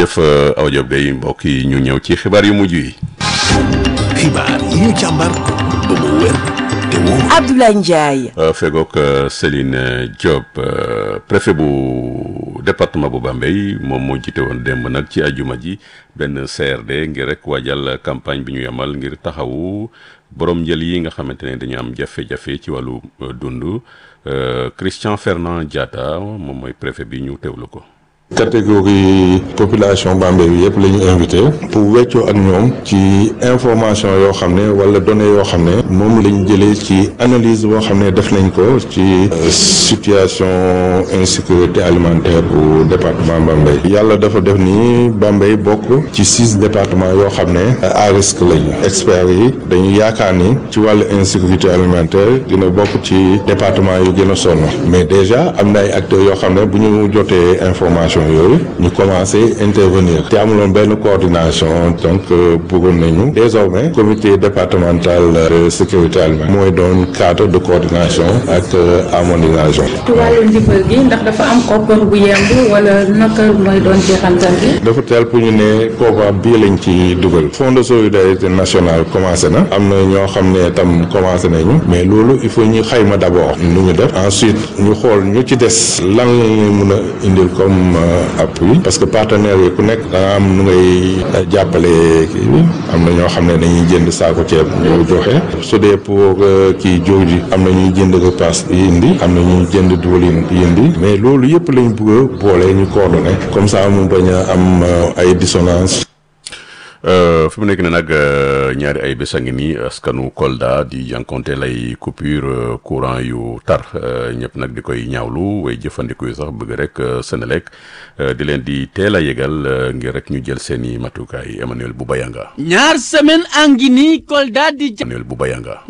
jërëjëf Awa Diop day mbokk yi ñu ñëw ci xibaar yu mujj yi. xibaar yi ñu càmbar ba mu wér te wóor. Abdoulaye Ndiaye. fegook Céline Diop préfet bu département bu Bambey moom moo jiite woon démb nag ci ajuma ji benn CRD ngir rek waajal campagne bi ñu yamal ngir taxawu borom njël yi nga xamante ne dañu am jafe-jafe ci wàllu dund Christian Fernand Diatta moom mooy préfet bi ñu teewlu ko. catégorie population Bambey bi yëpp la ñu invité pour weccoo ak ñoom ci information yoo xam ne wala données yoo xam ne moom lañ jëlee ci analyse boo xam ne def nañ ko ci situation insécurité alimentaire bu département Bambey yàlla dafa def ni Bambey bokk ci six départements yoo xam ne à risque lañu experts yi dañu yaakaar ni ci wàllu insécurité alimentaire dina bokk ci département yu gën a sonn mais déjà am na ay acteurs yoo xam ne bu ñu jotee information yooyu ñu commencé intervenir te amuloon benn coordination donc bëggoon nañu désormais comité départemental de sécurité alimentaire mooy doon cadre de coordination ak harmonisation. ci wàllu ndimbal gi ndax dafa am koppar bu yemb wala naka mooy doon jeexantal gi. dafa teel pour ñu ne koppar bii lañ ci dugal fonds de solidarité nationale commencé na am na ñoo xam ne tam commencé nañu mais loolu il faut ñu xayma d'abord nu ñu def ensuite ñu xool ñu ci des lan la ñuy mën a indil comme. appui parce que partenaires yi ku nekk da nga am nu ngay jàppale kii bi am na ñoo xam ne dañuy jënd saako ceeb ñoo joxe su dee pour kii jóg ji am na ñuy jënd repas yi indi am na ñuy jënd diwlin yi indi mais loolu yëpp lañ bëgg a boole ñu coordonné comme ça mu bañ a am ay dissonance fi mu nekk ne nag ñaari ay bés a ngi nii askanu Kolda di jànkonte lay coupure courant yu tar ñëpp nag di koy ñaawlu way jëfandiku yi sax bëgg rek Senelec di leen di teel a yëgal ngir rek ñu jël seen i matukaay Emmanuel Boubayanga. ñaar semaine a ngi nii Kolda di. Emmanuel Boubayanga.